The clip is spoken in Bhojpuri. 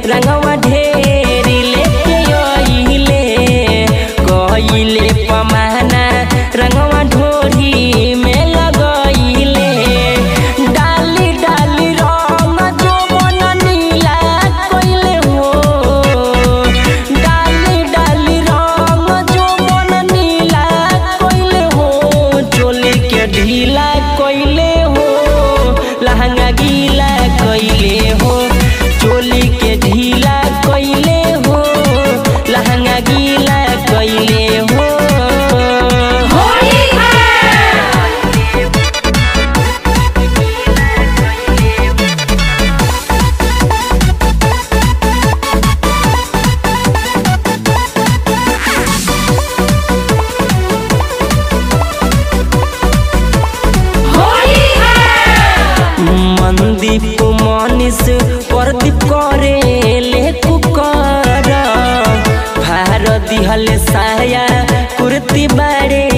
रंगवा ढेर लेके आइले कइले पमाना रंगवा ढोरी में लगइले डाली डाली रंग जो मन नीला कइले हो डाली डाली रंग जो मन नीला कइले हो चोली के ढीला कइले हो लहंगा गीला कइले हो चोली के ढीला कइले हो लहंगा गीला कइले हो होली है होली है मनदीप मनीष प्रदीप करे ले कुकर भार दिहल साया कुर्ती बारे